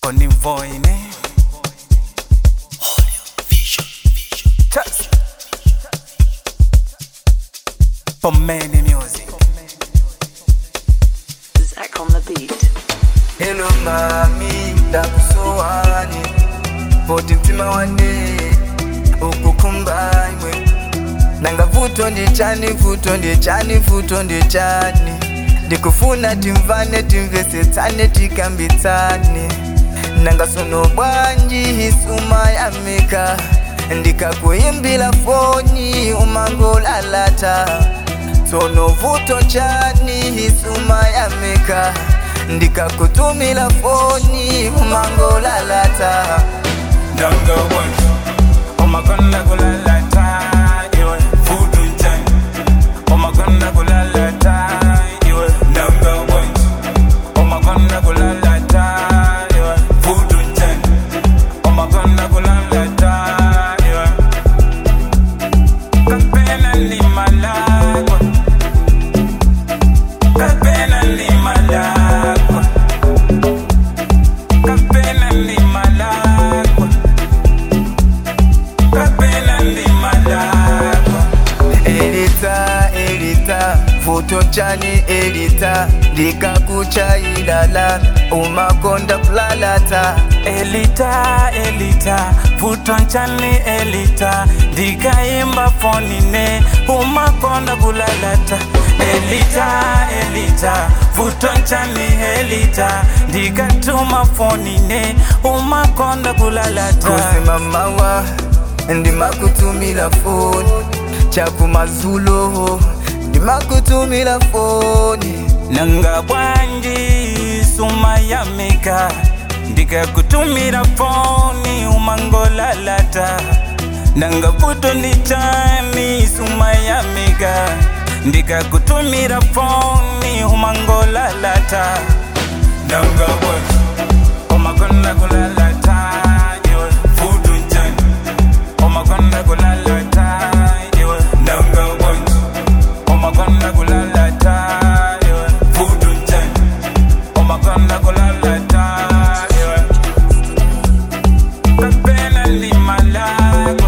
Onimvoine Trust For many music Zach on the beat. Hello mami, ndakusowane Poti mtima wane ukukumbanywe nanga vuto ndichani vuto ndichani vuto ndichani ndikufuna timvane timvesetsane tikambitsane nanga sono bwanji hisuma yamika ndikakuimbila foni umangolalata sono vuto chani hisuma yamika ndikakutumila foni umangolalata Nanga one, oh my god, na kulalata, iwe fudu njani. Oh my god, na kulalata, iwe nanga one, oh my god, na kulalata, iwe fudu njani. Oh my god, na kulalata, iwe kapena ni malakwa, kapena ni malakwa, kapena ni malakwa. kapena ndi malakwa elita elita vuto chani elita ndikakuchailala umakonda kulalata elita elita vutonchani elita ndikaimba fonine umakonda kulalata elita elita vutonchani elita ndikatuma fonine umakonda kulalata kusimamawa ndimakutumila foni chakumazulo ndimakutumila foni nanga bwanji suma yamika ndikakutumira foni umangolalata nanga vuto ndichani suma yamika ndikakutumira foni umangolalata nanga bwanji umakonda kulalata iwe vuto njani umakonda kulalata iwe nanga bwanji umakonda kulalata iwe vudu njani umakonda kulalata iwe kapena ni malakwa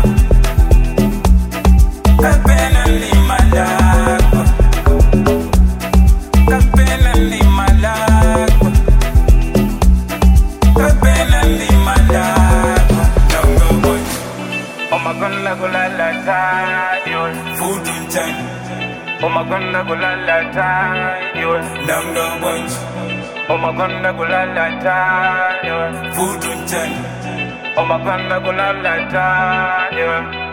kapena ni malakwa kapena ni malakwa kapena ni malakwa nanga bwanji umakonda kulalata iwe vudu njani umakonda kulalata iwe nanga bwanji umakonda kulalata iwe vudu njani umakonda kulalata iwe